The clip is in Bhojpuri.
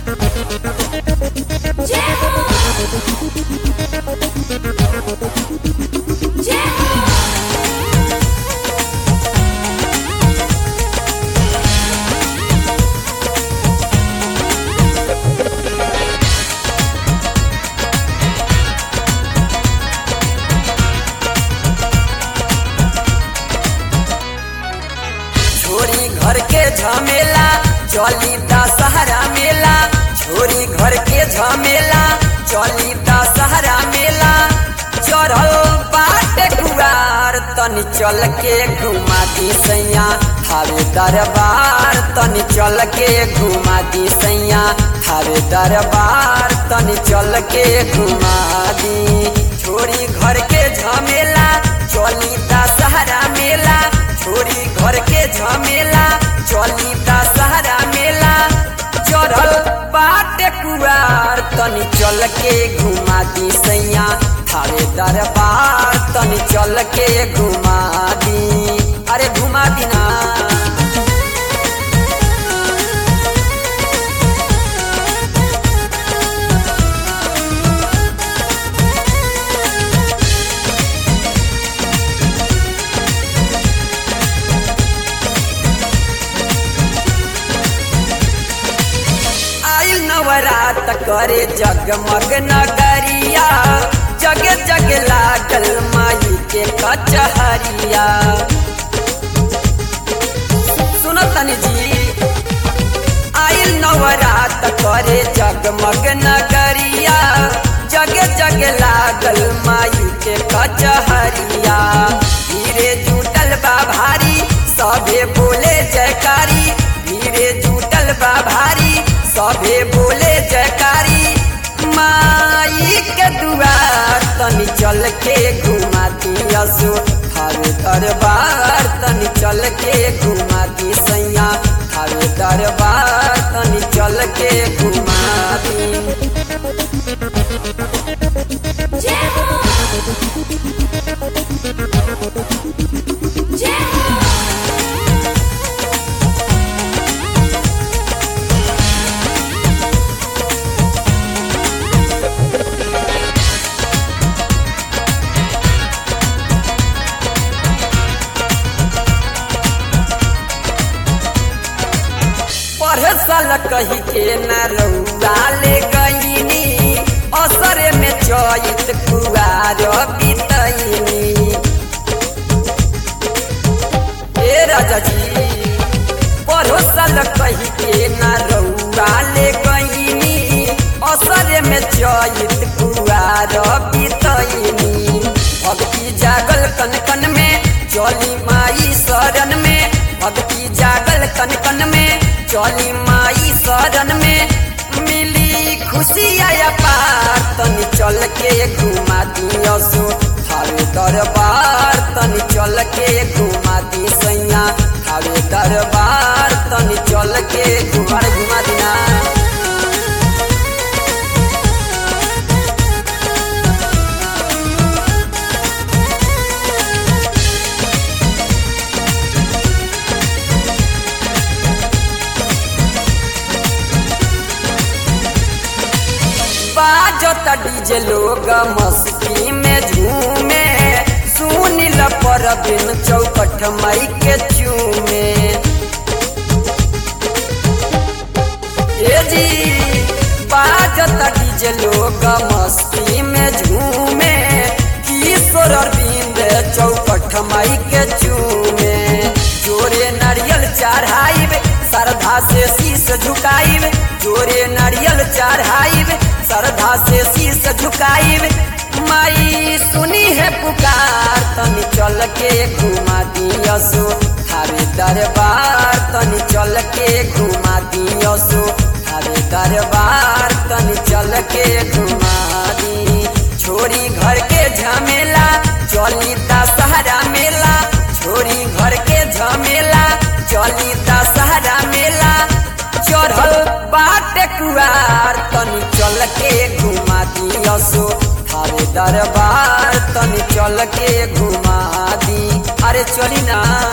छोरी घर के झमेला चली दशहरा मेला छोरी घर के झमेला चली दशहरा मेला चढ़ल बाट कुआर तनी चल के घुमा दी सैया थारे दरबार तनी चल के घुमा दी सैया थारे दरबार तनी चल के घुमा दी छोरी घर के झमेला चली दशहरा मेला छोरी घर के झमेला चली दशहरा मेला चढ़ल बाट कुआर तनी चल के घुमा दी सैया थारे दरबार तनी चल के घुमा दी अरे घुमा दी ना आइल नवरात करे जगमग नगरिया जग जग लागल माई के कचहरिया सुनो तनी जी आइल नवरात करे जगमग नगरिया जग जग लागल माई के कचहरिया धीरे जुटल बा भारी सभे बोले जयकारी धीरे जुटल बा भारी सभे बोले जयकारी माई के दुआर तनी चल के घुमा दियसु थारे दरबार तनी चल के घुमा दी सैया थारे दरबार तनी चल के घुमा दी पढ़े साल कही के न रउआ ले गईनी असर में चैत कुआर बितैनी ए राजा जी पढ़ो साल कही के न रउआ ले गईनी असर में चैत कुआर बितैनी भक्ति जागल कन कन में चली माई शरण में भक्ति जागल कन कन में चली माई शरण में मिली खुशी आया पार तनी चल के घुमा दियसु थारे दरबार तनी चल के घुमा दी सैया थारे दरबार तनी चल के घुमा घुमा दिना बाजत डीजे लोग मस्ती में झूमे सुनिल पर बिन चौकठ मई के चूमे ए जी बाजत डीजे लोग मस्ती में झूमे किशोर अरविंद चौकठ मई के चूमे जोरे नारियल चढ़ाइब श्रद्धा से शीश झुकाइब जोरे नारियल चढ़ाइब श्रद्धा से शीश झुकाइब माई सुनी है पुकार तनी चल के घुमा दियसु थारे दरबार तनी चल के घुमा दियसु थारे दरबार तनी चल के घुमा दी छोरी घर के झमेला चली दशहरा मेला छोरी घर के झमेला चली दशहरा मेला चढ़ल बाटे कुआर तनी चल के घुमा दियसो थारे दरबार तनी चल के घुमा दी अरे चली ना